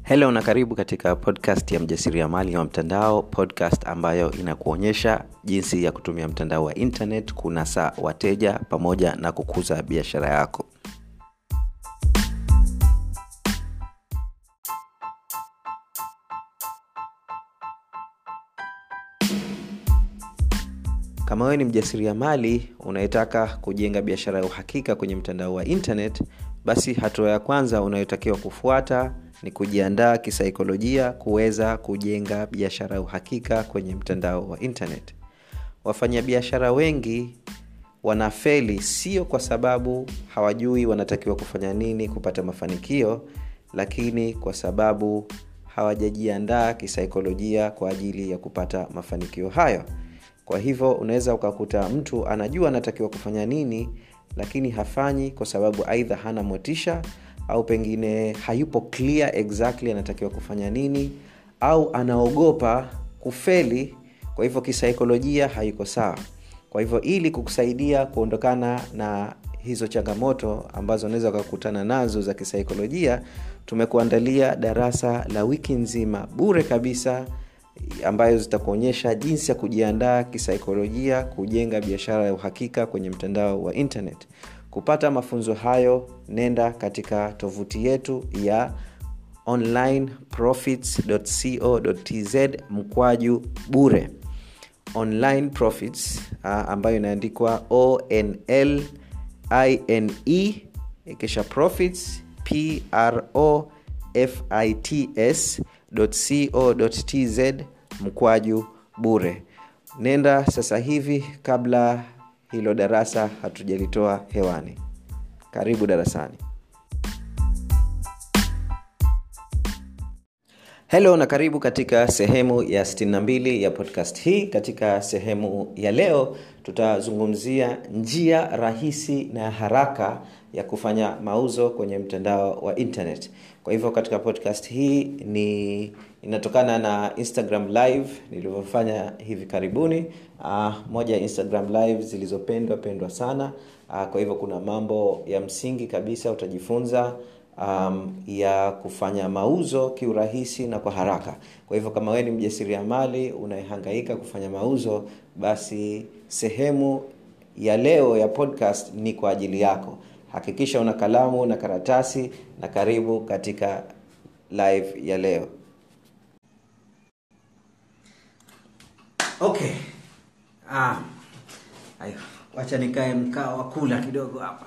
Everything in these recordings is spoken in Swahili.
Hello na karibu katika podcast ya mjasiriamali wa mtandao, podcast ambayo inakuonyesha jinsi ya kutumia mtandao wa internet kunasa wateja pamoja na kukuza biashara yako. Kama wewe ni mjasiriamali unayetaka kujenga biashara ya uhakika kwenye mtandao wa internet, basi hatua ya kwanza unayotakiwa kufuata ni kujiandaa kisaikolojia kuweza kujenga biashara ya uhakika kwenye mtandao wa internet. Wafanyabiashara wengi wanafeli sio kwa sababu hawajui wanatakiwa kufanya nini kupata mafanikio, lakini kwa sababu hawajajiandaa kisaikolojia kwa ajili ya kupata mafanikio hayo kwa hivyo unaweza ukakuta mtu anajua anatakiwa kufanya nini lakini hafanyi kwa sababu aidha hana motisha au pengine hayupo clear exactly anatakiwa kufanya nini au anaogopa kufeli kwa hivyo kisaikolojia haiko sawa kwa hivyo ili kukusaidia kuondokana na hizo changamoto ambazo unaweza ukakutana nazo za kisaikolojia tumekuandalia darasa la wiki nzima bure kabisa ambayo zitakuonyesha jinsi ya kujiandaa kisaikolojia kujenga biashara ya uhakika kwenye mtandao wa internet kupata mafunzo hayo nenda katika tovuti yetu ya onlineprofits.co.tz mkwaju bure online profits uh, ambayo inaandikwa onl ine kisha profits pro fits co.tz mkwaju bure nenda sasa hivi kabla hilo darasa hatujalitoa hewani karibu darasani helo na karibu katika sehemu ya 62 ya podcast hii katika sehemu ya leo tutazungumzia njia rahisi na haraka ya kufanya mauzo kwenye mtandao wa internet kwa hivyo katika podcast hii ni inatokana na instagram live nilivyofanya hivi karibuni uh, moja ya instagram live zilizopendwa pendwa sana uh, kwa hivyo kuna mambo ya msingi kabisa utajifunza um, ya kufanya mauzo kiurahisi na kwa haraka kwa hivyo kama wewe ni mjasiriamali unayehangaika kufanya mauzo basi sehemu ya leo ya podcast ni kwa ajili yako hakikisha una kalamu na karatasi na karibu katika live ya leo okay ah, ayo wacha nikae mkao wa kula kidogo hapa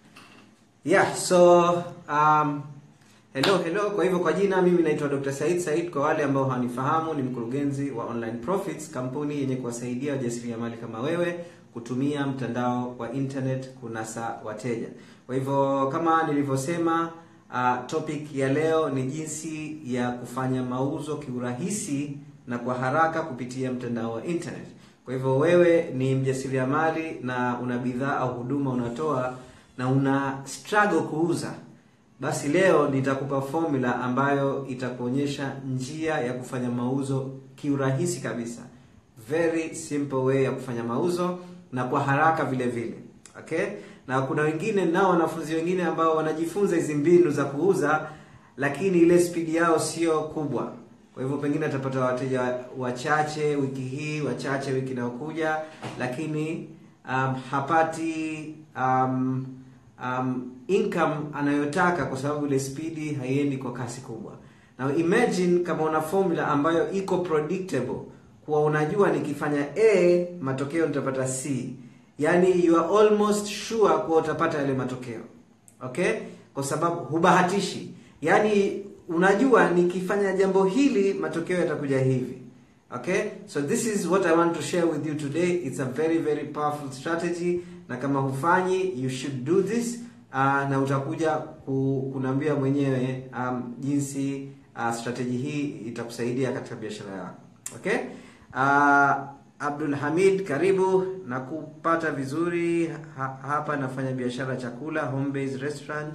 yeah so um, hello hello kwa hivyo kwa jina mimi naitwa dr said said kwa wale ambao hawanifahamu ni mkurugenzi wa online profits kampuni yenye kuwasaidia wajasiriamali kama wewe kutumia mtandao wa internet kunasa wateja kwa hivyo kama nilivyosema uh, topic ya leo ni jinsi ya kufanya mauzo kiurahisi na kwa haraka kupitia mtandao wa internet kwa hivyo wewe ni mjasiriamali na una bidhaa au huduma unatoa na una struggle kuuza basi leo nitakupa formula ambayo itakuonyesha njia ya kufanya mauzo kiurahisi kabisa very simple way ya kufanya mauzo na kwa haraka vile vile okay na kuna wengine nao wanafunzi wengine ambao wanajifunza hizi mbinu za kuuza lakini ile spidi yao sio kubwa kwa hivyo pengine atapata wateja wachache wiki hii wachache wiki inayokuja lakini um, hapati um, um, income anayotaka kwa sababu ile spidi haiendi kwa kasi kubwa na imagine kama una formula ambayo iko predictable kuwa unajua nikifanya a matokeo nitapata c yaani you are almost sure kuwa utapata yale matokeo okay kwa sababu hubahatishi yaani unajua nikifanya jambo hili matokeo yatakuja hivi okay so this is what i want to share with you today it's a very very powerful strategy na kama hufanyi you should do this uh, na utakuja kunaambia mwenyewe um, jinsi uh, strategy hii itakusaidia katika biashara yako okay uh, abdul hamid karibu na kupata vizuri ha, hapa nafanya biashara chakula home based restaurant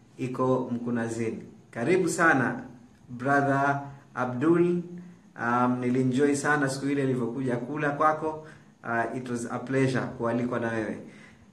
iko mkunazini karibu sana brother abdul um, nilienjoy sana siku ile ilivyokuja kula kwako uh, it was a pleasure kualikwa na wewe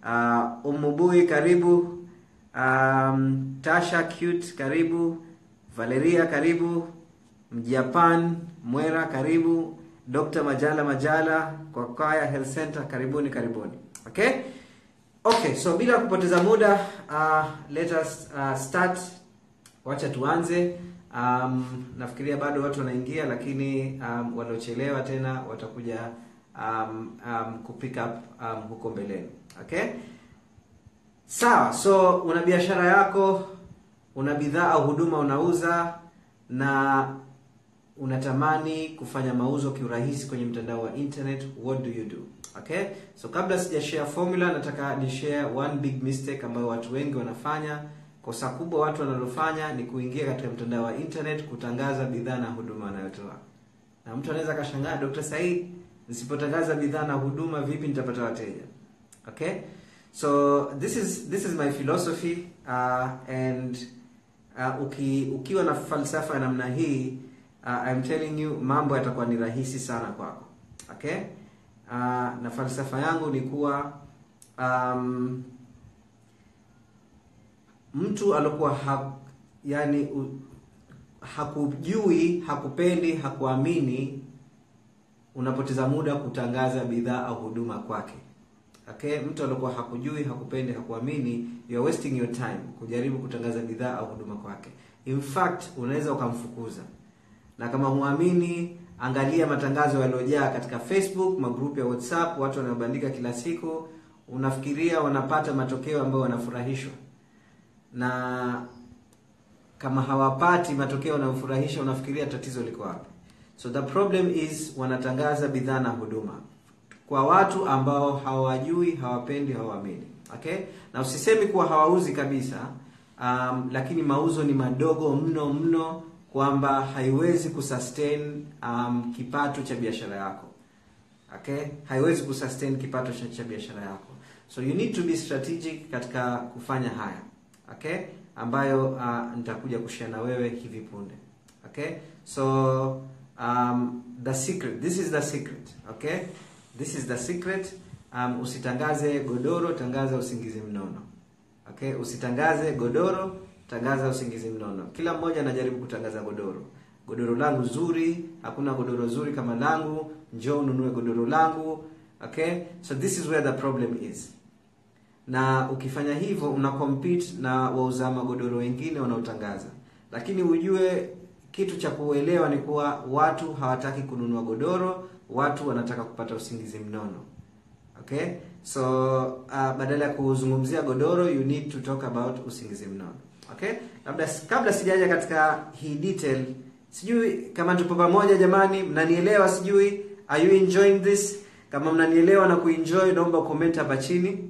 uh, umubui karibu um, tasha cute karibu Valeria karibu, Mjapan Mwera karibu, Dr. Majala Majala kwa Kaya Health Center karibuni karibuni. Okay? Okay, so bila kupoteza muda uh, let us uh, start. Wacha tuanze. Um, nafikiria bado watu wanaingia lakini um, waliochelewa tena watakuja um, um, kupick up um, huko mbeleni. Okay? Sawa, so una biashara yako, una bidhaa au huduma unauza na unatamani kufanya mauzo kiurahisi kwenye mtandao wa internet, what do you do? Okay? So kabla sija share formula, nataka ni share one big mistake ambayo watu wengi wanafanya. Kosa kubwa watu wanalofanya ni kuingia katika mtandao wa internet kutangaza bidhaa na huduma wanayotoa. Na mtu anaweza akashangaa, Dr. Said, nisipotangaza bidhaa na huduma vipi nitapata wateja? Okay? So this is this is my philosophy uh, and uh, uki, ukiwa na falsafa ya namna hii uh, I'm telling you mambo yatakuwa ni rahisi sana kwako. Okay? Uh, na falsafa yangu ni kuwa um, mtu alokuwa ha, yani u, hakujui, hakupendi, hakuamini, unapoteza muda kutangaza bidhaa au huduma kwake. Okay, mtu alikuwa hakujui, hakupendi, hakuamini, you are wasting your time kujaribu kutangaza bidhaa au huduma kwake. In fact, unaweza ukamfukuza. Na kama huamini, angalia matangazo yaliyojaa katika Facebook, magrupu ya WhatsApp, watu wanaobandika kila siku, unafikiria wanapata matokeo ambayo wanafurahishwa. Na kama hawapati matokeo yanayofurahisha, unafikiria tatizo liko wapi? So the problem is wanatangaza bidhaa na huduma kwa watu ambao hawajui, hawapendi, hawaamini. Okay, na usisemi kuwa hawauzi kabisa, um, lakini mauzo ni madogo mno mno, kwamba haiwezi kusustain um, kipato cha biashara yako. Okay, haiwezi kusustain kipato cha, cha biashara yako, so you need to be strategic katika kufanya haya. Okay, ambayo uh, nitakuja kushare na wewe hivi punde. Okay, so um, the secret, this is the secret. Okay This is the secret. Um, usitangaze godoro, tangaza usingizi mnono. Okay, usitangaze godoro, tangaza usingizi mnono. Kila mmoja anajaribu kutangaza godoro. Godoro langu zuri, hakuna godoro zuri kama langu, njoo ununue godoro langu. Okay, so this is where the problem is. Na ukifanya hivyo una compete na wauza magodoro wengine wanaotangaza, lakini ujue kitu cha kuelewa ni kuwa watu hawataki kununua godoro watu wanataka kupata usingizi mnono. Okay, so uh, badala ya kuzungumzia godoro you need to talk about usingizi mnono. Okay, labda kabla sijaja katika hii detail, sijui kama tupo pamoja jamani, mnanielewa? Sijui are you enjoying this? Kama mnanielewa na kuenjoy, naomba comment hapa chini.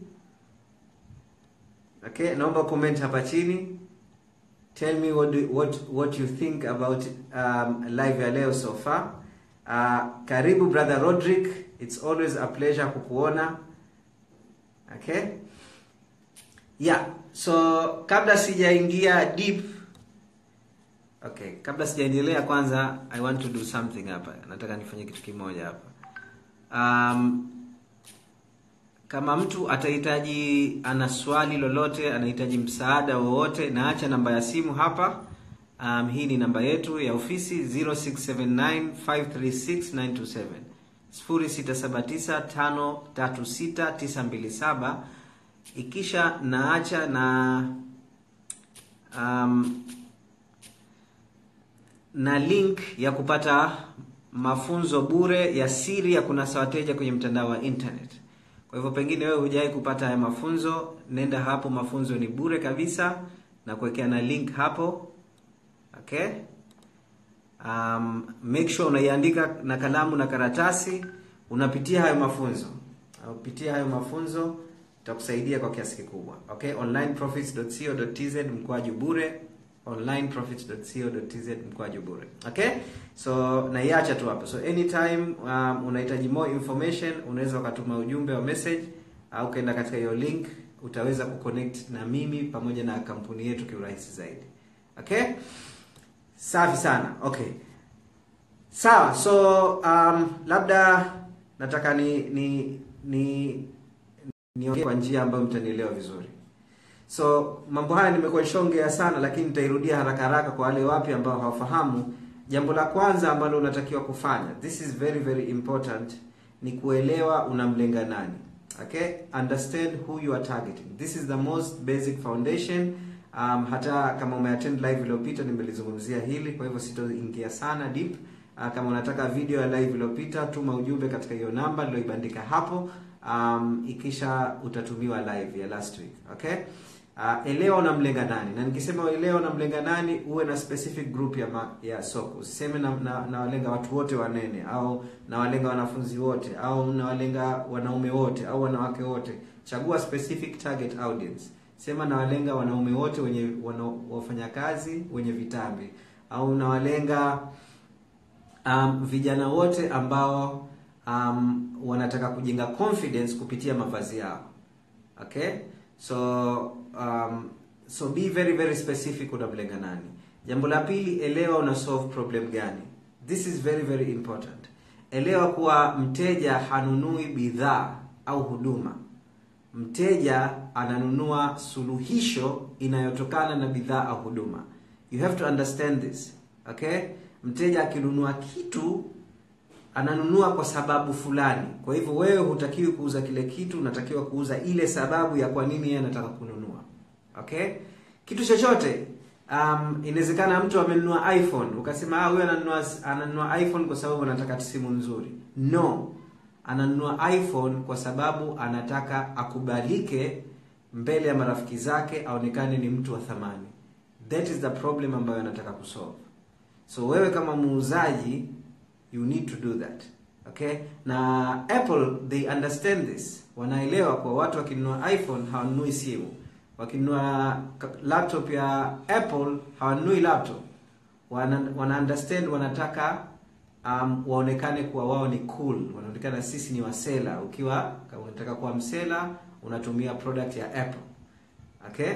Okay, naomba comment hapa chini. Tell me what do, what what you think about um, live ya leo so far. Uh, karibu brother Rodrick, it's always a pleasure kukuona. Okay? Yeah, so kabla sijaingia deep Okay, kabla sijaendelea kwanza I want to do something hapa. Nataka nifanye kitu kimoja hapa. Um, kama mtu atahitaji ana swali lolote, anahitaji msaada wowote, naacha namba ya simu hapa. Um, hii ni namba yetu ya ofisi 0679536927 0679536927. Ikisha naacha na um, na link ya kupata mafunzo bure ya siri ya kunasa wateja kwenye mtandao wa internet. Kwa hivyo pengine wewe hujawahi kupata haya mafunzo, nenda hapo, mafunzo ni bure kabisa na kuwekea na link hapo. Okay? Um, make sure unaiandika na kalamu na karatasi, unapitia hayo mafunzo. Unapitia hayo mafunzo itakusaidia kwa kiasi kikubwa. Okay? onlineprofits.co.tz mkwaju bure onlineprofits.co.tz mkwaju bure. Okay? So naiacha tu hapo. So anytime um, unahitaji more information unaweza ukatuma ujumbe wa message au ukaenda katika hiyo link utaweza kuconnect na mimi pamoja na kampuni yetu kiurahisi zaidi. Okay? Safi sana. Okay. Sawa. So um, labda nataka ni ni ni niongee kwa njia ambayo mtanielewa vizuri. so mambo haya nimekuwa nishaongea sana lakini nitairudia haraka haraka kwa wale wapya ambao hawafahamu jambo la kwanza ambalo unatakiwa kufanya this is very very important ni kuelewa unamlenga nani okay understand who you are targeting this is the most basic foundation um, hata kama umeattend live iliyopita nimelizungumzia hili kwa hivyo sitoingia sana deep uh, kama unataka video ya live iliyopita tuma ujumbe katika hiyo namba niliyoibandika hapo um, ikisha utatumiwa live ya last week okay uh, elewa unamlenga nani na nikisema elewa unamlenga nani uwe na specific group ya ma, ya soko usiseme na, na, na walenga watu wote wanene au nawalenga wanafunzi wote au nawalenga wanaume wote au wanawake wote chagua specific target audience sema nawalenga wanaume wote wenye wana, wafanyakazi wenye vitambi au nawalenga um, vijana wote ambao um, wanataka kujenga confidence kupitia mavazi yao okay so um, so be very very specific unamlenga nani jambo la pili elewa una solve problem gani this is very very important elewa kuwa mteja hanunui bidhaa au huduma mteja ananunua suluhisho inayotokana na bidhaa au huduma you have to understand this okay mteja akinunua kitu ananunua kwa sababu fulani kwa hivyo wewe hutakiwi kuuza kile kitu unatakiwa kuuza ile sababu ya kwa nini yeye anataka kununua okay kitu chochote um, inawezekana mtu amenunua iphone ukasema ah, huyu ananunua ananunua iphone kwa sababu anataka simu nzuri no ananunua iphone kwa sababu anataka akubalike mbele ya marafiki zake aonekane ni mtu wa thamani that is the problem ambayo anataka kusolve so wewe kama muuzaji you need to do that okay na apple they understand this wanaelewa kwa watu wakinunua iphone hawanunui simu wakinunua laptop ya apple hawanunui laptop wana, wana understand wanataka um, waonekane kuwa wao ni cool wanaonekana sisi ni wasela ukiwa kama unataka kuwa msela unatumia product ya apple okay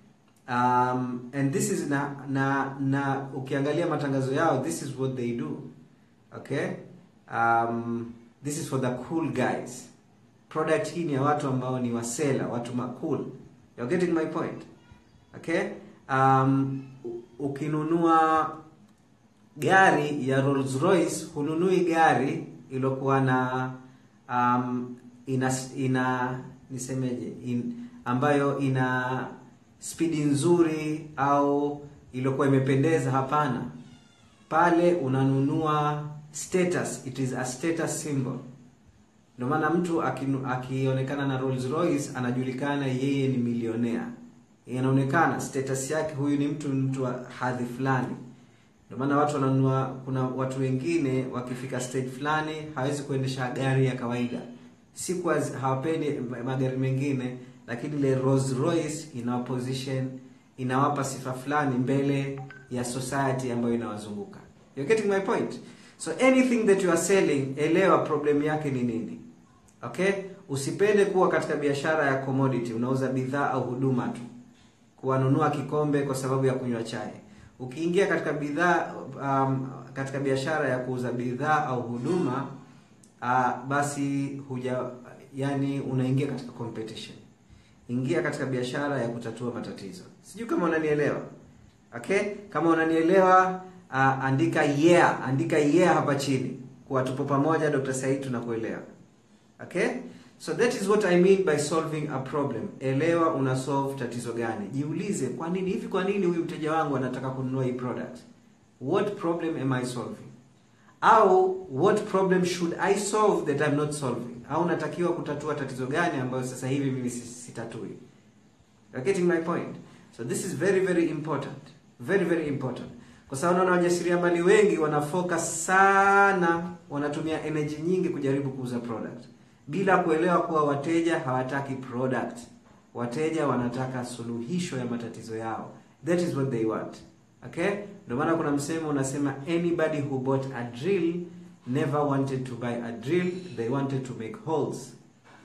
um, and this is na na na ukiangalia matangazo yao this is what they do okay um, this is for the cool guys product hii ni ya watu ambao ni wasela watu makul you're getting my point okay um, ukinunua gari ya Rolls Royce hununui gari iliyokuwa na um, ina ina nisemeje in, ambayo ina spidi nzuri au iliyokuwa imependeza hapana pale unanunua status it is a status symbol ndio maana mtu akionekana na Rolls Royce anajulikana yeye ni milionea inaonekana status yake huyu ni mtu mtu wa hadhi fulani ndio maana watu wananunua kuna watu wengine wakifika stage fulani hawezi kuendesha gari ya kawaida si kwa hawapendi magari mengine lakini ile Rolls Royce ina position inawapa sifa fulani mbele ya society ambayo inawazunguka you're getting my point so anything that you are selling elewa problem yake ni nini okay usipende kuwa katika biashara ya commodity unauza bidhaa au huduma tu kuwanunua kikombe kwa sababu ya kunywa chai ukiingia katika bidhaa um, katika biashara ya kuuza bidhaa au huduma uh, basi huja yani unaingia katika competition ingia katika biashara ya kutatua matatizo sijui kama unanielewa okay kama unanielewa uh, andika yeah andika yeah hapa chini kuwa tupo pamoja Dr. Said tunakuelewa okay so that is what i mean by solving a problem elewa una solve tatizo gani jiulize kwa nini hivi kwa nini huyu mteja wangu anataka kununua hii product what problem am i solving au what problem should i solve that i'm not solving au natakiwa kutatua tatizo gani ambayo sasa hivi mimi sitatui You're getting my point so this is very very important very very important kwa sababu naona wajasiriamali wengi wana focus sana wanatumia energy nyingi kujaribu kuuza product bila kuelewa kuwa wateja hawataki product wateja wanataka suluhisho ya matatizo yao that is what they want okay ndio maana kuna msemo unasema anybody who bought a drill never wanted to buy a drill they wanted to make holes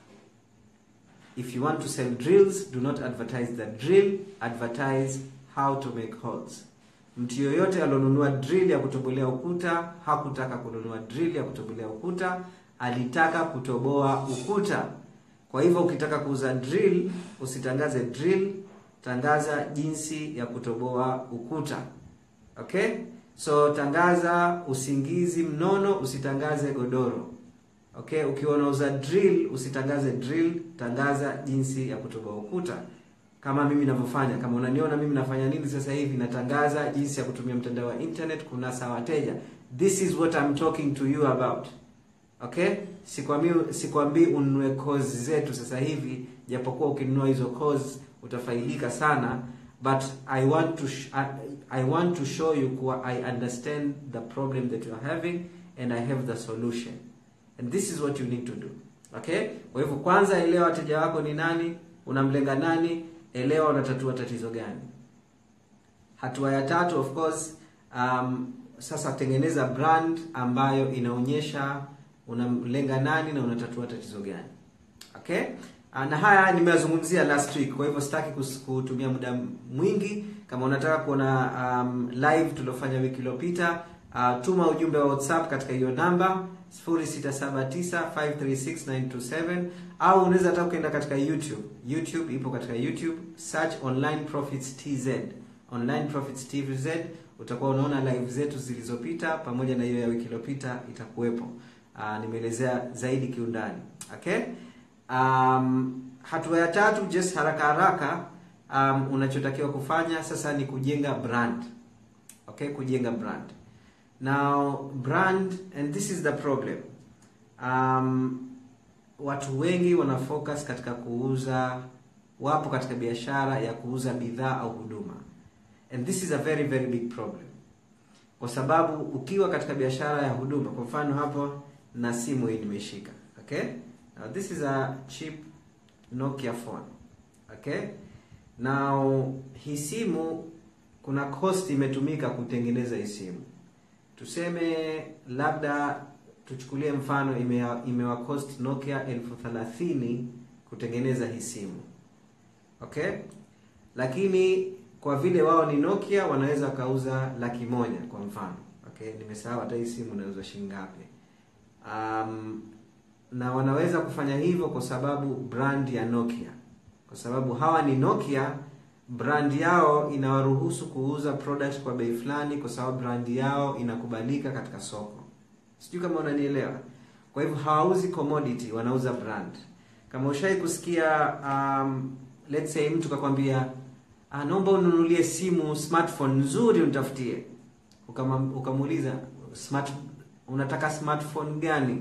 if you want to sell drills do not advertise the drill advertise how to make holes mtu yoyote alionunua drill ya kutobolea ukuta hakutaka kununua drill ya kutobolea ukuta alitaka kutoboa ukuta kwa hivyo ukitaka kuuza drill usitangaze drill tangaza jinsi ya kutoboa ukuta okay so tangaza usingizi mnono usitangaze godoro okay ukiwa unauza drill usitangaze drill tangaza jinsi ya kutoboa ukuta kama mimi ninavyofanya kama unaniona mimi nafanya nini sasa hivi natangaza jinsi ya kutumia mtandao wa internet kunasa wateja this is what I'm talking to you about okay sikwambii sikwambii ununue course zetu sasa hivi japokuwa ukinunua hizo course utafaidika sana but i want to sh- I, i want to show you kuwa i understand the problem that you are having and i have the solution and this is what you need to do okay kwa hivyo kwanza elewa wateja wako ni nani unamlenga nani elewa unatatua tatizo gani hatua ya tatu of course um, sasa tengeneza brand ambayo inaonyesha unamlenga nani na unatatua tatizo gani okay Ah, na haya nimeyazungumzia last week kwa hivyo sitaki kus- kutumia muda mwingi kama unataka kuona um, live tuliofanya wiki iliyopita uh, tuma ujumbe wa whatsapp katika hiyo namba 0679536927 au unaweza hata ukaenda katika youtube youtube ipo katika youtube search online profits tz online profits tz utakuwa unaona live zetu zilizopita pamoja na hiyo ya wiki iliyopita itakuwepo uh, nimeelezea zaidi kiundani okay um, hatua ya tatu just haraka haraka um, unachotakiwa kufanya sasa ni kujenga brand okay kujenga brand now brand and this is the problem um, watu wengi wana focus katika kuuza wapo katika biashara ya kuuza bidhaa au huduma and this is a very very big problem kwa sababu ukiwa katika biashara ya huduma kwa mfano hapo na simu hii nimeshika okay now this is a cheap nokia phone okay now hii simu kuna cost imetumika kutengeneza hii simu tuseme labda tuchukulie mfano imewa, imewa cost nokia elfu thelathini kutengeneza hii simu okay lakini kwa vile wao ni nokia wanaweza wakauza laki moja kwa mfano okay nimesahau hata hii simu inauzwa shilingi ngapi um, na wanaweza kufanya hivyo kwa sababu brand ya nokia kwa sababu hawa ni nokia brand yao inawaruhusu kuuza product kwa bei fulani kwa sababu brand yao inakubalika katika soko sijui kama unanielewa kwa hivyo hawauzi commodity wanauza brand kama ushai kusikia um, let's say mtu kakwambia ah, naomba ununulie simu smartphone nzuri unitafutie Ukama- ukamuuliza smart unataka smartphone gani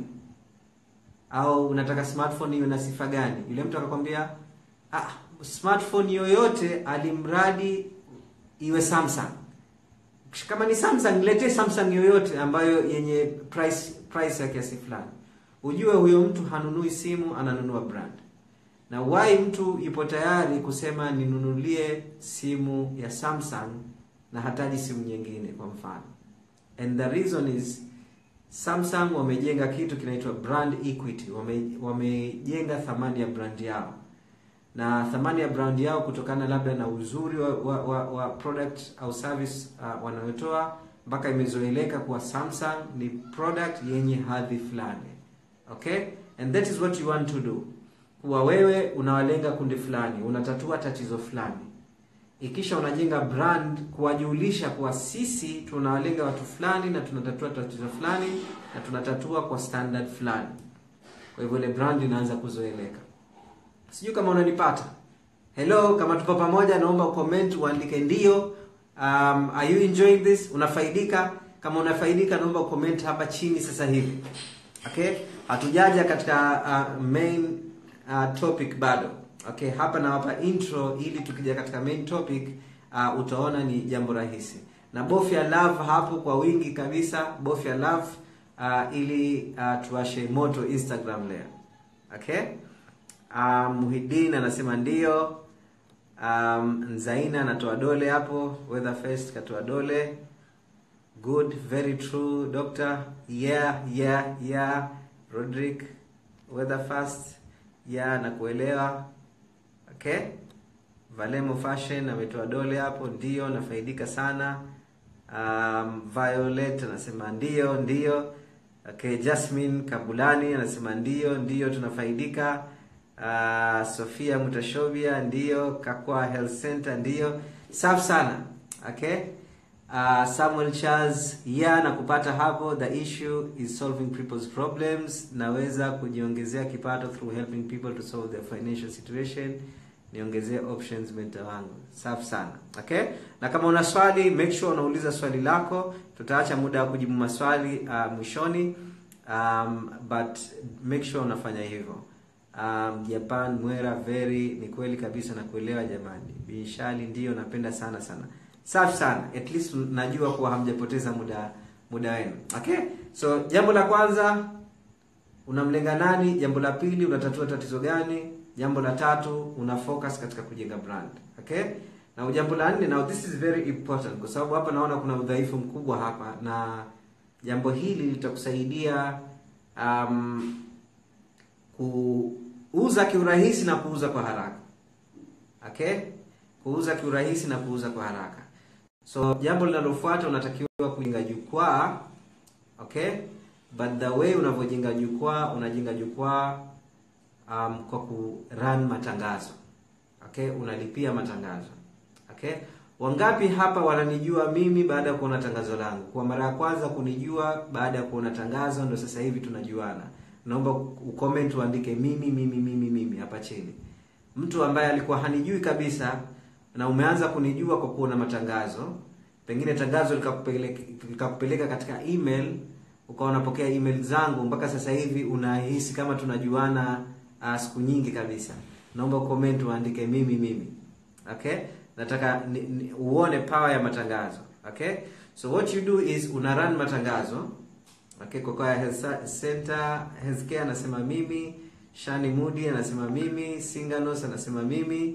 au unataka smartphone iwe na sifa gani yule mtu akakwambia ah, smartphone yoyote alimradi iwe samsung kama ni samsung niletee samsung yoyote ambayo yenye price price ya kiasi fulani ujue huyo mtu hanunui simu ananunua brand na why mtu yupo tayari kusema ninunulie simu ya samsung na hataji simu nyingine kwa mfano and the reason is samsung wamejenga kitu kinaitwa brand equity wame, wamejenga thamani ya brand yao na thamani ya brand yao kutokana labda na uzuri wa, wa, wa, wa product au service uh, wanayotoa mpaka imezoeleka kuwa samsung ni product yenye hadhi fulani okay and that is what you want to do kuwa wewe unawalenga kundi fulani unatatua tatizo fulani ikisha unajenga brand kuwajulisha kuwa sisi tunawalenga watu fulani na tunatatua tatizo fulani na tunatatua kwa standard fulani kwa hivyo ile brand inaanza kuzoeleka sijui kama unanipata hello kama tupo pamoja naomba comment uandike ndio um, are you enjoying this unafaidika kama unafaidika naomba comment hapa chini sasa hivi okay hatujaja katika uh, main uh, topic bado okay hapa nawapa intro ili tukija katika main topic uh, utaona ni jambo rahisi na bofya love hapo kwa wingi kabisa bofya love uh, ili uh, tuwashe moto instagram leo okay um, muhidin anasema ndio um, nzaina anatoa dole hapo weatherfest katoa dole good very true doctor yeah yeah yeah rodrick weatherfast yeah nakuelewa okay valemo fashion ametoa dole hapo ndio nafaidika sana um, violet anasema ndio ndio okay jasmine kabulani anasema ndio ndio tunafaidika uh, sofia mutashobia ndiyo kakwa health center ndiyo safi sana okay uh, samuel charles ya na kupata hapo the issue is solving people's problems naweza kujiongezea kipato through helping people to solve their financial situation niongezee options mentor wangu safi sana okay na kama una swali make sure unauliza swali lako tutaacha muda wa kujibu maswali uh, mwishoni um, but make sure unafanya hivyo um, japan mwera very ni kweli kabisa na kuelewa jamani bishali ndiyo napenda sana sana safi sana at least najua kuwa hamjapoteza muda muda wenu okay so jambo la kwanza unamlenga nani jambo la pili unatatua tatizo gani jambo la tatu una focus katika kujenga brand okay na jambo la nne now this is very important kwa sababu hapa naona kuna udhaifu mkubwa hapa na jambo hili litakusaidia um, kuuza kiurahisi na kuuza kwa haraka okay kuuza kiurahisi na kuuza kwa haraka so jambo linalofuata unatakiwa kujenga jukwaa okay but the way unavyojenga jukwaa unajenga jukwaa um, kwa ku run matangazo okay unalipia matangazo okay wangapi hapa wananijua mimi baada ya kuona tangazo langu kwa mara ya kwanza kunijua baada ya kuona tangazo ndo sasa hivi tunajuana naomba ucomment uandike mimi mimi mimi mimi hapa chini mtu ambaye alikuwa hanijui kabisa na umeanza kunijua kwa kuona matangazo pengine tangazo likakupeleka, likakupeleka katika email ukawa unapokea email zangu mpaka sasa hivi unahisi kama tunajuana uh, siku nyingi kabisa naomba comment uandike mimi mimi okay nataka ni, ni, uone power ya matangazo okay so what you do is una run matangazo okay kokoa health center healthcare anasema mimi shani mudi anasema mimi singanos anasema mimi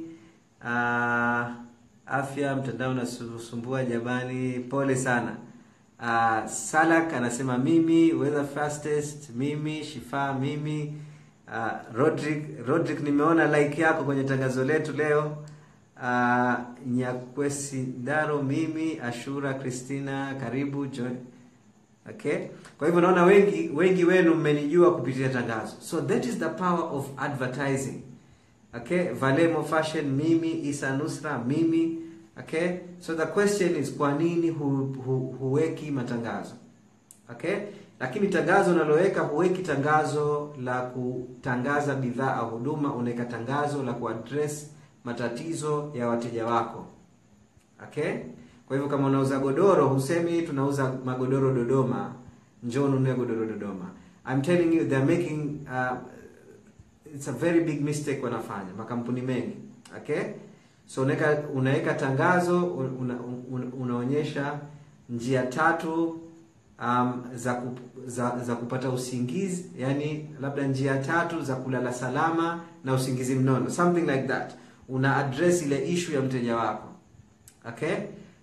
uh, afya mtandao nasumbua jamani pole sana uh, salak anasema mimi weather fastest mimi shifa mimi uh, rodrick rodrick nimeona like yako kwenye tangazo letu leo uh, nyakwesi daro mimi ashura christina karibu John. okay kwa hivyo naona wengi wengi wenu mmenijua kupitia tangazo so that is the power of advertising okay valemo fashion mimi isa nusra mimi okay so the question is kwa nini hu, hu, huweki matangazo okay lakini tangazo unaloweka huweki tangazo la kutangaza bidhaa au huduma unaweka tangazo la kuaddress matatizo ya wateja wako okay kwa hivyo kama unauza godoro husemi tunauza magodoro dodoma njoo ununue godoro dodoma I'm telling you they're making uh, it's a very big mistake wanafanya makampuni mengi okay so unaweka unaweka tangazo una, una, unaonyesha njia tatu um, za, kup, za za kupata usingizi yani labda njia tatu za kulala salama na usingizi mnono something like that una address ile issue ya mteja wako okay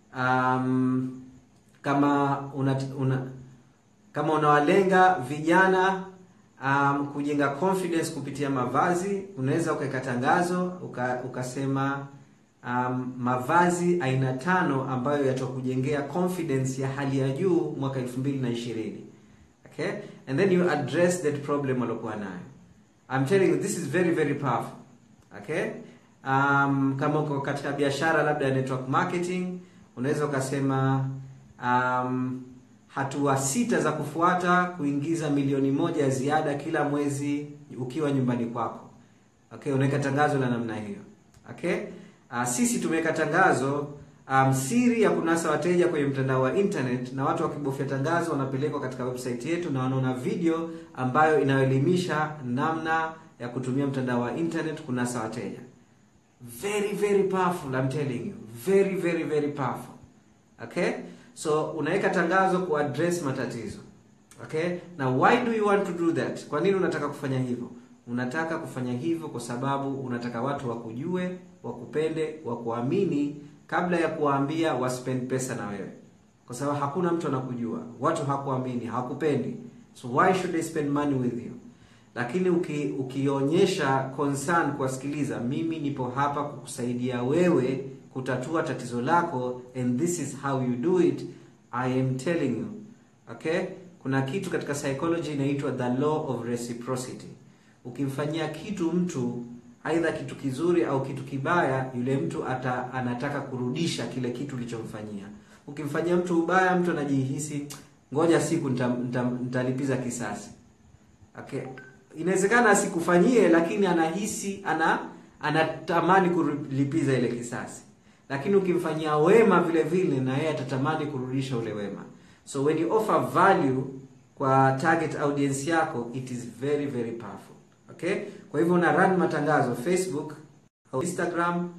um, kama una, una kama unawalenga vijana um, kujenga confidence kupitia mavazi unaweza ukaweka tangazo uka, ukasema um, mavazi aina tano ambayo yatakujengea confidence ya hali ya juu mwaka 2020 okay and then you address that problem waliokuwa nayo I'm telling you this is very very powerful okay um, kama uko katika biashara labda ya network marketing unaweza ukasema um, hatua sita za kufuata kuingiza milioni moja ya ziada kila mwezi ukiwa nyumbani kwako okay unaweka tangazo la namna hiyo okay uh, sisi tumeweka tangazo um, siri ya kunasa wateja kwenye mtandao wa internet na watu wakibofya tangazo wanapelekwa katika website yetu na wanaona video ambayo inayoelimisha namna ya kutumia mtandao wa internet kunasa wateja very very powerful I'm telling you very very very powerful okay so unaweka tangazo kuaddress matatizo okay na why do you want to do that kwa nini unataka kufanya hivyo unataka kufanya hivyo kwa sababu unataka watu wakujue wakupende wakuamini kabla ya kuwaambia waspend pesa na wewe kwa sababu hakuna mtu anakujua watu hakuamini hakupendi so why should they spend money with you lakini uki, ukionyesha concern kuwasikiliza mimi nipo hapa kukusaidia wewe kutatua tatizo lako and this is how you do it i am telling you okay kuna kitu katika psychology inaitwa the law of reciprocity ukimfanyia kitu mtu aidha kitu kizuri au kitu kibaya yule mtu ata, anataka kurudisha kile kitu ulichomfanyia ukimfanyia mtu ubaya mtu anajihisi ngoja siku nitalipiza nita, nita kisasi okay inawezekana asikufanyie lakini anahisi ana anatamani kulipiza ile kisasi lakini ukimfanyia wema vile vile na yeye atatamani kurudisha ule wema so when you offer value kwa target audience yako it is very very powerful okay kwa hivyo una run matangazo facebook au instagram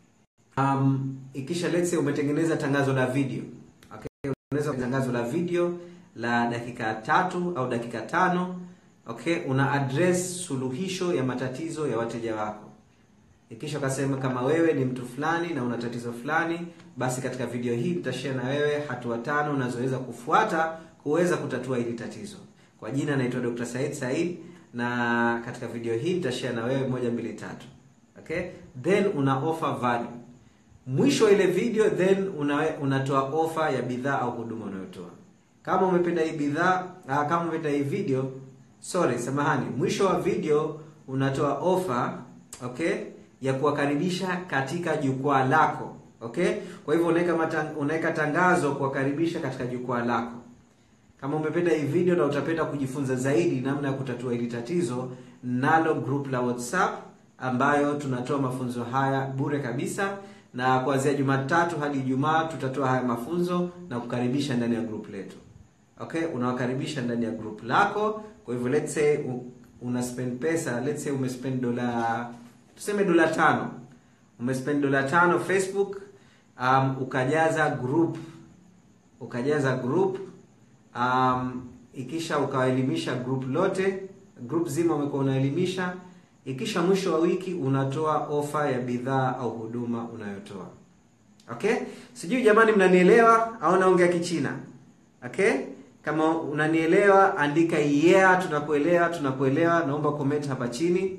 um, ikisha let's say umetengeneza tangazo la video okay unaweza tangazo la video la dakika tatu au dakika tano okay una address suluhisho ya matatizo ya wateja wako ikisha ukasema kama wewe ni mtu fulani na una tatizo fulani basi katika video hii nitashare na wewe hatua tano unazoweza kufuata kuweza kutatua hili tatizo kwa jina naitwa Dr. Said Said na katika video hii nitashare na wewe moja mbili tatu okay then una offer value mwisho wa ile video then una, unatoa offer ya bidhaa au huduma unayotoa kama umependa hii bidhaa kama umependa hii video sorry samahani mwisho wa video unatoa offer okay ya kuwakaribisha katika jukwaa lako okay kwa hivyo unaweka unaweka tangazo kuwakaribisha katika jukwaa lako kama umependa hii video na utapenda kujifunza zaidi namna ya kutatua hili tatizo nalo group la whatsapp ambayo tunatoa mafunzo haya bure kabisa na kuanzia jumatatu hadi ijumaa tutatoa haya mafunzo na kukaribisha ndani ya group letu okay unawakaribisha ndani ya group lako kwa hivyo let's say una spend pesa let's say umespend dola tuseme dola tano umespend dola tano facebook um, ukajaza group ukajaza group um, ikisha ukawaelimisha group lote group zima umekuwa unaelimisha ikisha mwisho wa wiki unatoa ofa ya bidhaa au huduma unayotoa okay sijui jamani mnanielewa au naongea kichina okay kama unanielewa andika yeah tunakuelewa tunakuelewa naomba comment hapa chini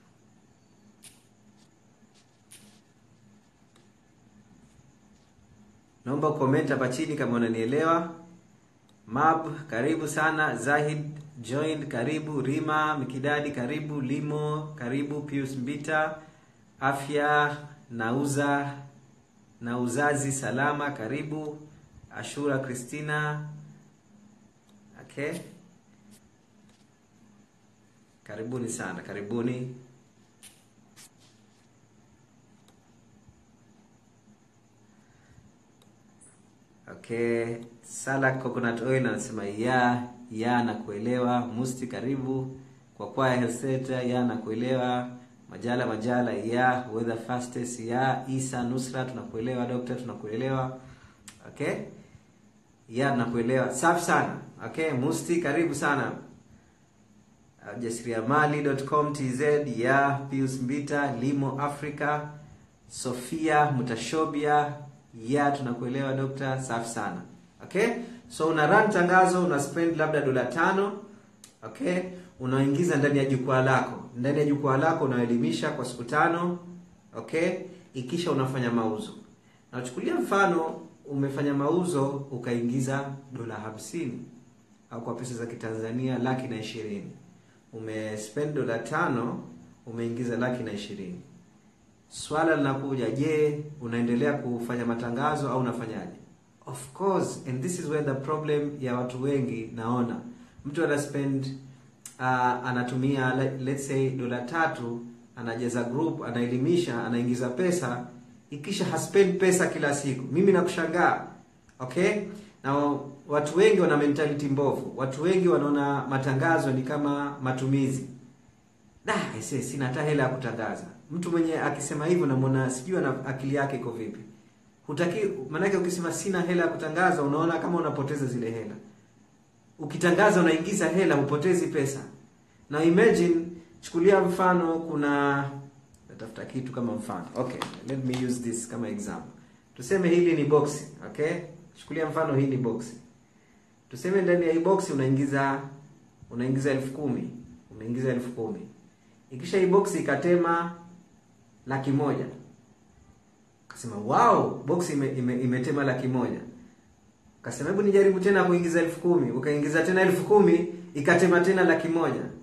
naomba comment hapa chini kama unanielewa mab karibu sana zahid joined karibu rima mikidadi karibu limo karibu pius mbita afya nauza na uzazi salama karibu ashura kristina okay karibuni sana karibuni okay sala coconut oil anasema ya ya na kuelewa musti karibu kwa kwaya health center ya na kuelewa majala majala ya weather fastest ya isa nusra tunakuelewa doctor tunakuelewa okay ya tunakuelewa safi sana okay musti karibu sana jasiriamali.com tz ya pius mbita limo africa sofia mutashobia ya tunakuelewa dokta safi sana okay so una run tangazo una spend labda dola tano okay unaingiza ndani ya jukwaa lako ndani ya jukwaa lako unaelimisha kwa siku tano okay ikisha unafanya mauzo nachukulia mfano umefanya mauzo ukaingiza dola hamsini au kwa pesa za kitanzania laki na ishirini umespend dola tano umeingiza laki na ishirini swala linakuja je unaendelea kufanya matangazo au unafanyaje of course and this is where the problem ya watu wengi naona mtu ana spend uh, anatumia let's say dola tatu anajaza group anaelimisha anaingiza pesa ikisha haspend pesa kila siku mimi nakushangaa okay na watu wengi wana mentality mbovu watu wengi wanaona matangazo ni kama matumizi da ese sina hata hela ya kutangaza mtu mwenye akisema hivyo namwona sijui na akili yake iko vipi hutaki maanake ukisema sina hela ya kutangaza unaona kama unapoteza zile hela ukitangaza unaingiza hela hupotezi pesa na imagine chukulia mfano kuna natafuta kitu kama mfano okay let me use this kama example tuseme hili ni boxi okay chukulia mfano hii ni boxi tuseme ndani ya hii boxi unaingiza unaingiza elfu kumi umeingiza elfu kumi ikisha hii boxi ikatema laki moja kasema wow box ime, ime, imetema laki moja kasema hebu nijaribu tena kuingiza elfu kumi ukaingiza tena elfu kumi ikatema tena laki moja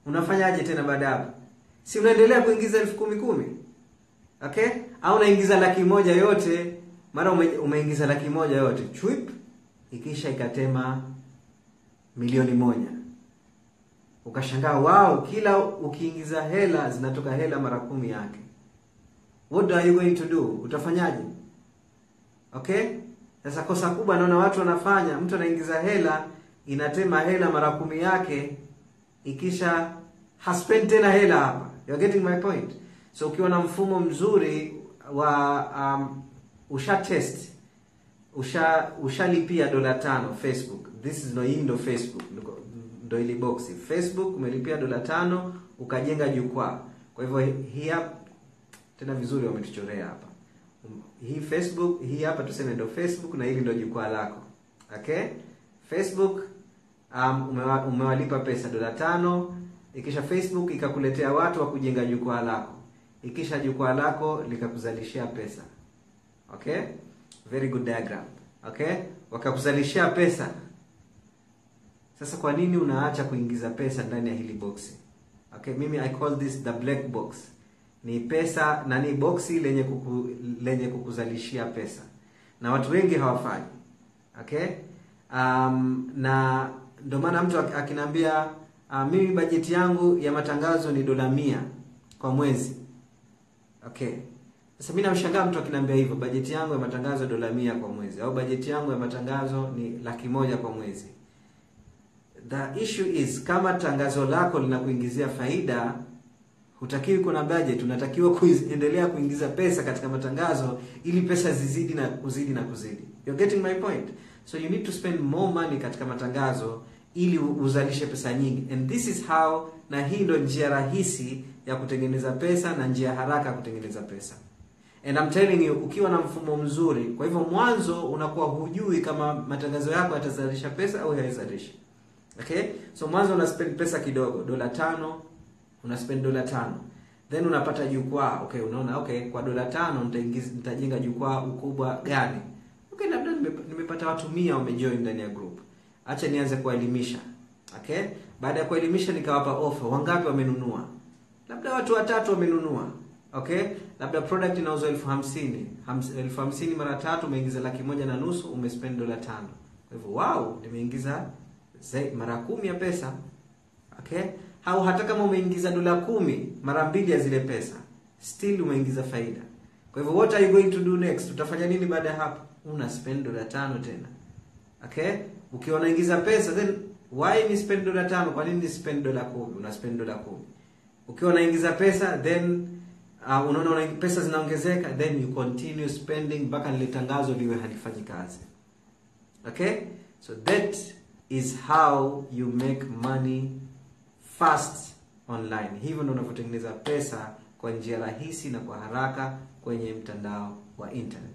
unafanyaje tena baada ya hapo si unaendelea kuingiza elfu kumi kumi okay au unaingiza laki moja yote mara ume, umeingiza laki moja yote chwip ikisha ikatema milioni moja ukashangaa wao kila ukiingiza hela zinatoka hela mara kumi yake what are you going to do utafanyaje okay sasa kosa kubwa naona watu wanafanya mtu anaingiza hela inatema hela mara kumi yake ikisha haspend tena hela hapa You're getting my point so ukiwa na mfumo mzuri wa um, usha test usha ushalipia dola tano facebook this is no hii ndo facebook ndo- ndo ili boxi facebook umelipia dola tano ukajenga jukwaa kwa hivyo hii hapa tena vizuri wametuchorea hapa Um, hii facebook hii hapa tuseme ndo facebook na hili ndo jukwaa lako okay facebook um, umewa, umewalipa pesa dola tano ikisha facebook ikakuletea watu wa kujenga jukwaa lako ikisha jukwaa lako likakuzalishia pesa okay very good diagram okay wakakuzalishia pesa sasa kwa nini unaacha kuingiza pesa ndani ya hili boxi okay mimi i call this the black box ni pesa na ni boxi lenye kuku, lenye kukuzalishia pesa na watu wengi hawafanyi okay um, na ndio maana mtu ak- akiniambia uh, mimi bajeti yangu ya matangazo ni dola mia kwa mwezi okay sasa mi namshangaa mtu akiniambia hivyo bajeti yangu ya matangazo dola mia kwa mwezi au bajeti yangu ya matangazo ni laki moja kwa mwezi the issue is kama tangazo lako linakuingizia faida hutakiwi kuna budget unatakiwa kuendelea kuingiza pesa katika matangazo ili pesa zizidi na kuzidi na kuzidi you're getting my point so you need to spend more money katika matangazo ili u- uzalishe pesa nyingi and this is how na hii ndo njia rahisi ya kutengeneza pesa na njia haraka ya kutengeneza pesa and I'm telling you ukiwa na mfumo mzuri kwa hivyo mwanzo unakuwa hujui kama matangazo yako yatazalisha pesa au hayazalishi okay so mwanzo una spend pesa kidogo dola tano una spend dola tano then unapata jukwaa okay unaona okay kwa dola tano nitaingiza nitajenga jukwaa ukubwa gani okay labda nime- nimepata watu mia wamejoin ndani ya group acha nianze kuwaelimisha okay baada ya kuelimisha nikawapa offer wangapi wamenunua labda watu watatu wamenunua okay labda product inauzwa elfu hamsini Hams- elfu hamsini mara tatu umeingiza laki moja na nusu umespend dola tano kwa hivyo wow nimeingiza zai- mara kumi ya pesa okay au hata kama umeingiza dola kumi mara mbili ya zile pesa still umeingiza faida kwa hivyo what are you going to do next utafanya nini baada ya hapo una spend dola tano tena okay ukiwa unaingiza pesa then why ni spend dola tano kwa nini ni spend dola kumi una spend dola kumi ukiwa unaingiza pesa then uh, unaona una pesa zinaongezeka then you continue spending mpaka lile tangazo liwe halifanyi kazi okay so that is how you make money fast online hivyo ndio unavyotengeneza pesa kwa njia rahisi na kwa haraka kwenye mtandao wa internet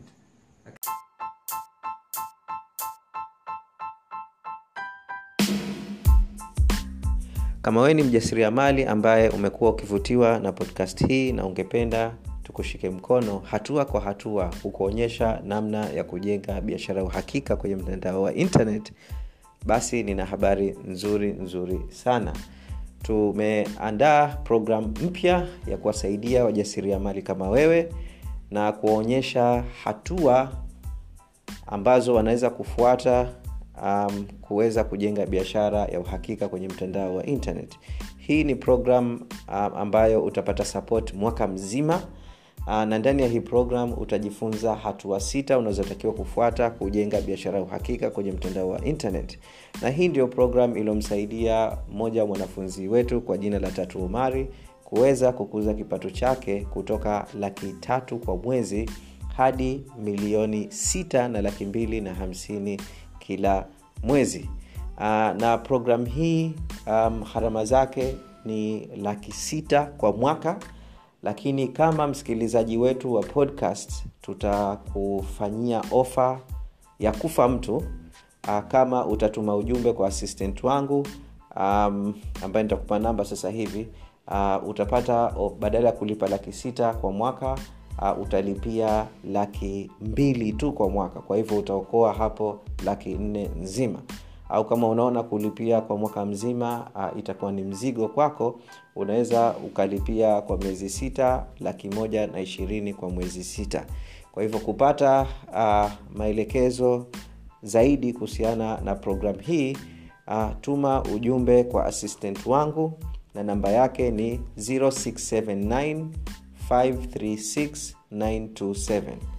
kama wewe ni mjasiriamali ambaye umekuwa ukivutiwa na podcast hii na ungependa tukushike mkono hatua kwa hatua kukuonyesha namna ya kujenga biashara ya uhakika kwenye mtandao wa internet basi nina habari nzuri nzuri sana tumeandaa program mpya ya kuwasaidia wajasiriamali kama wewe na kuwaonyesha hatua ambazo wanaweza kufuata um, kuweza kujenga biashara ya uhakika kwenye mtandao wa internet hii ni program um, ambayo utapata support mwaka mzima uh, na ndani ya hii program utajifunza hatua sita unazotakiwa kufuata kujenga biashara ya uhakika kwenye mtandao wa internet na hii ndio program iliyomsaidia mmoja wa mwanafunzi wetu kwa jina la tatu umari kuweza kukuza kipato chake kutoka laki tatu kwa mwezi hadi milioni sita na laki mbili na hamsini kila mwezi uh, na program hii um, gharama zake ni laki sita kwa mwaka lakini kama msikilizaji wetu wa podcast tutakufanyia ofa ya kufa mtu uh, kama utatuma ujumbe kwa assistant wangu um, ambaye nitakupa namba sasa hivi uh, utapata oh, badala ya kulipa laki sita kwa mwaka uh, utalipia laki mbili tu kwa mwaka kwa hivyo utaokoa hapo laki nne nzima au kama unaona kulipia kwa mwaka mzima uh, itakuwa ni mzigo kwako unaweza ukalipia kwa miezi sita laki moja na ishirini kwa mwezi sita kwa hivyo kupata uh, maelekezo zaidi kuhusiana na program hii uh, tuma ujumbe kwa assistant wangu na namba yake ni 0679 536 927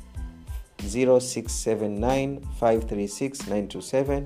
0679 536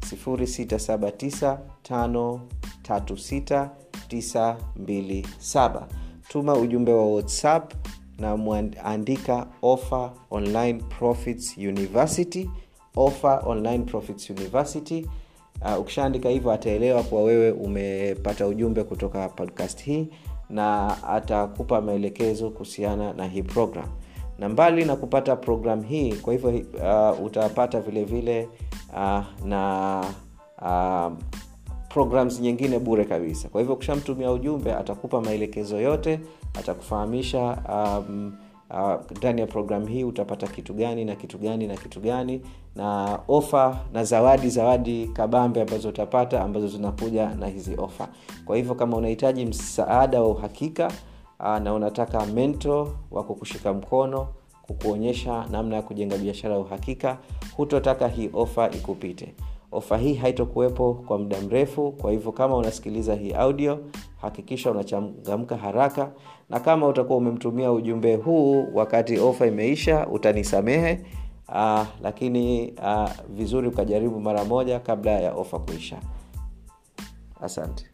927 63927 tuma ujumbe wa whatsapp na mwandika offer online profits university offer online profits university uh, ukishaandika hivyo ataelewa kuwa wewe umepata ujumbe kutoka podcast hii na atakupa maelekezo kuhusiana na hii program na mbali na kupata program hii kwa hivyo uh, utapata vile vile uh, na uh, programs nyingine bure kabisa kwa hivyo ukishamtumia ujumbe atakupa maelekezo yote atakufahamisha um, ndani uh, ya programu hii utapata kitu gani na kitu gani na kitu gani na ofa na zawadi zawadi kabambe ambazo utapata ambazo zinakuja na hizi ofa kwa hivyo kama unahitaji msaada wa uhakika uh, na unataka mento wa kukushika mkono kukuonyesha namna ya kujenga biashara ya uhakika hutotaka hii ofa ikupite ofa hii haitokuwepo kwa muda mrefu kwa hivyo kama unasikiliza hii audio hakikisha unachangamka haraka na kama utakuwa umemtumia ujumbe huu wakati ofa imeisha utanisamehe uh, lakini uh, vizuri ukajaribu mara moja kabla ya ofa kuisha asante